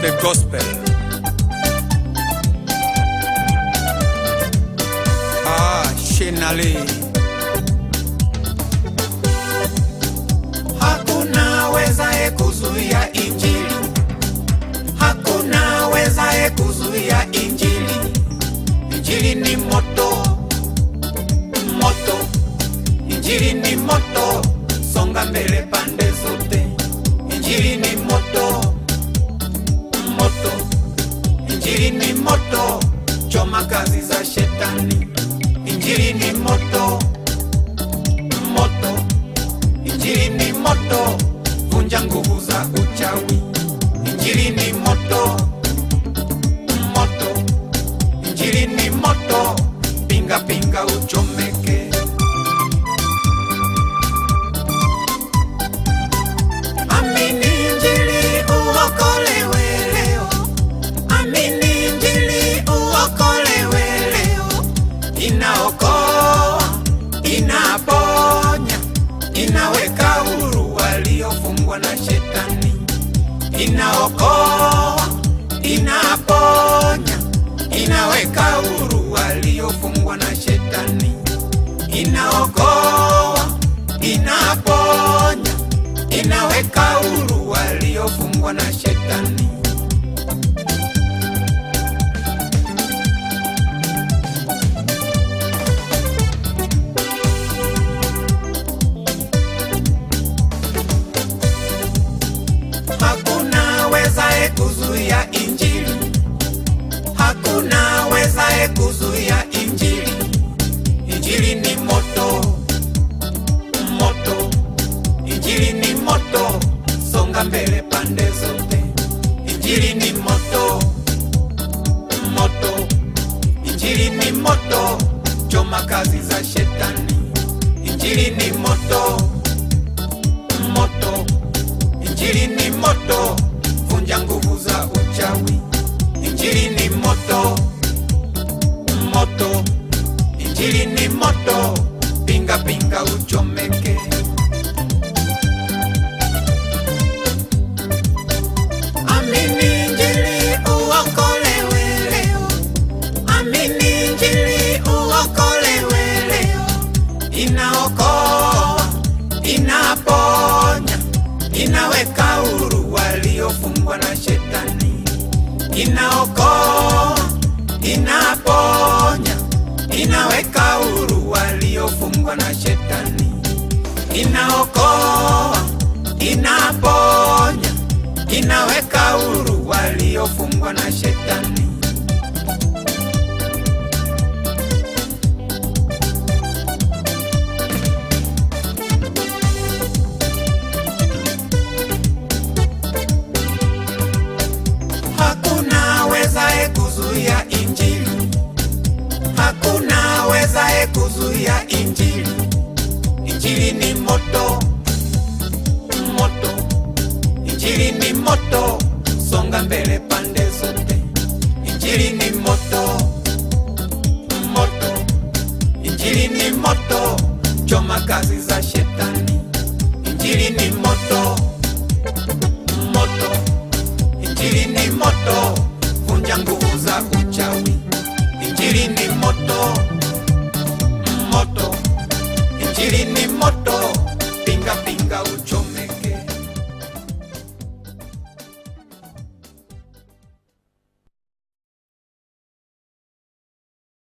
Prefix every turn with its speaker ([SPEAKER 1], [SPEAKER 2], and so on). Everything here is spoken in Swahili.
[SPEAKER 1] the gospel. Ah, Shenale.
[SPEAKER 2] Hakuna wezaye kuzuia injili, hakuna wezaye kuzuia injili. Injili ni moto, moto, injili ni moto, songa mbele pande zote. Injili ni moto, moto, injili ni moto, choma kazi za shetani. Injili ni moto, moto Injili ni moto, vunja nguvu za uchawi. Injili ni moto, moto. Injili ni moto, pinga pinga uchomeke. Amini Injili uokolewe leo. Amini Injili uokolewe leo. Inaokoa, inaponya, inaweka huru waliofungwa na shetani. Inaokoa, inaponya, inaweka huru waliofungwa na shetani. Inaokoa, inaponya, inaweka huru waliofungwa na shetani. Hakuna wezaye kuzuia injili, hakuna wezaye kuzuia injili. Injili ni moto, moto, injili ni moto, songa mbele pande zote. Injili ni moto, moto, injili ni moto, choma kazi za shetani. Injili ni moto, moto Injili ni moto, vunja nguvu za uchawi. Injili ni moto, moto. Injili ni moto, pinga pinga uchomeke. Amini Injili uokolewe leo. Amini Injili uokolewe leo. Inaokoa, inaponya inaweka huru waliofungwa na shetani, inaokoa, inaponya, inaweka huru waliofungwa na shetani, inaokoa, inaponya, inaweka huru waliofungwa na shetani. Hakuna wezaye kuzuia injili, hakuna wezaye kuzuia injili. Injili ni moto, moto, injili ni moto, songa mbele pande